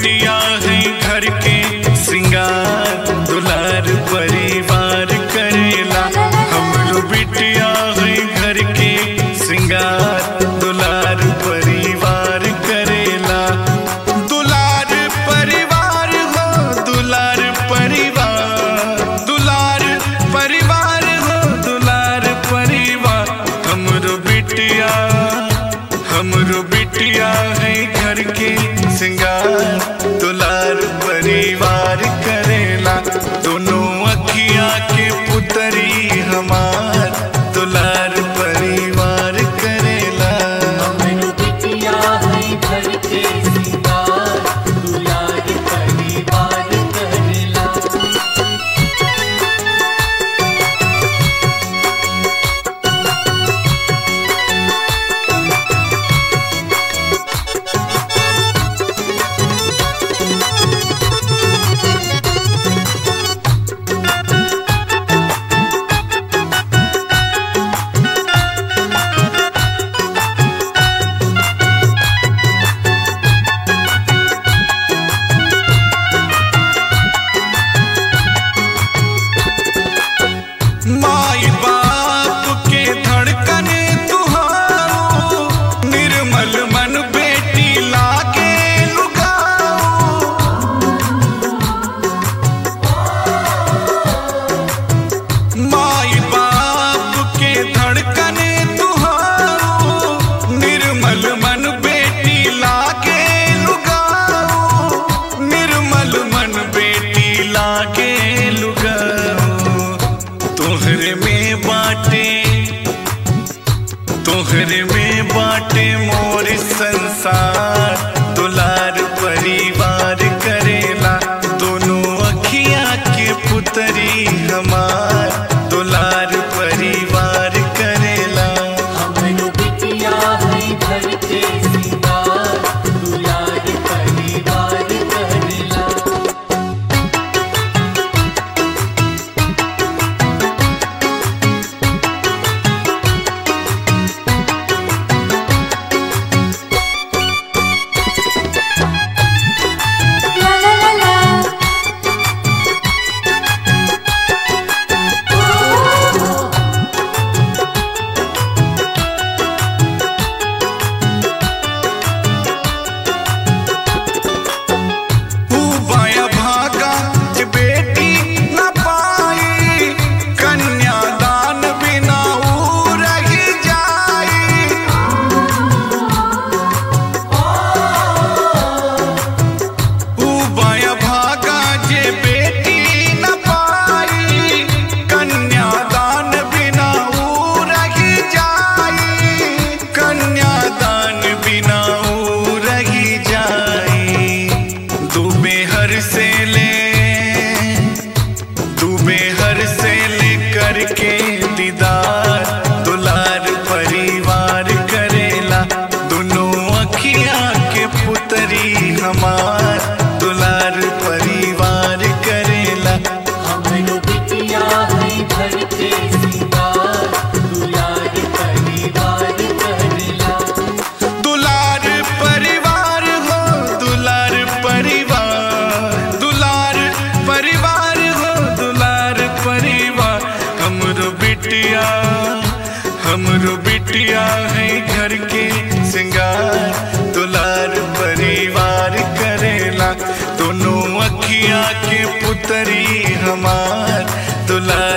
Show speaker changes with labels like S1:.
S1: बिटिया है घर के सिंगार दुलार परिवार करेला हमरो बिटिया है घर के सिंगार दुलार परिवार करेला दुलार परिवार हो दुलार परिवार दुलार परिवार हो दुलार परिवार हमरो बिटिया हमरो बिटिया है घर के सिंगार दुलार परिवार करेला दोनों अखिया के पुतरी हमार दुलार परिवार करेला
S2: हमरो बिटिया है घर के सिंगार दुलार परिवार करेला
S1: माई बाप के धड़कन तुहारो निर्मल मन बेटी लागे लुगाओ माई बाप के धड़कन तुहारो निर्मल मन बेटी लागे लुगाओ निर्मल मन बेटी लागे लुगाओ तोहरे में बाटे तोहरे में बाटे मोर संसार दुलार परिवार करेला दोनों अखिया के पुतरी हमार दुलार परिवार करेला
S2: हमरो बिटिया है घर के सिंगार दुलार परिवार करेला
S3: La la la la.
S1: ऊ बाया भागा जे बेटी न पाई कन्यादान बिना ऊ रही जाई ऊ बाया भागा जे बेटी न पाई कन्यादान बिना ऊ रही जाई कन्यादान बिना ऊ रही जाई डूबे हर से ले डूबे हर से ले करके दीदार दुलार परिवार करेला दोनों अखिया के पुतरी हमार दुलार परिवार करेला
S2: हमरो बिटिया है घर के सिंगार दुलार परिवार करेला
S1: दुलार परिवार हो दुलार परिवार दुलार परिवार हो दुलार परिवार हमरो बिटिया हमरो बिटिया है घर के सिंगार दुलार परिवार करेला दोनों अखिया के पुतरी हमार दुलार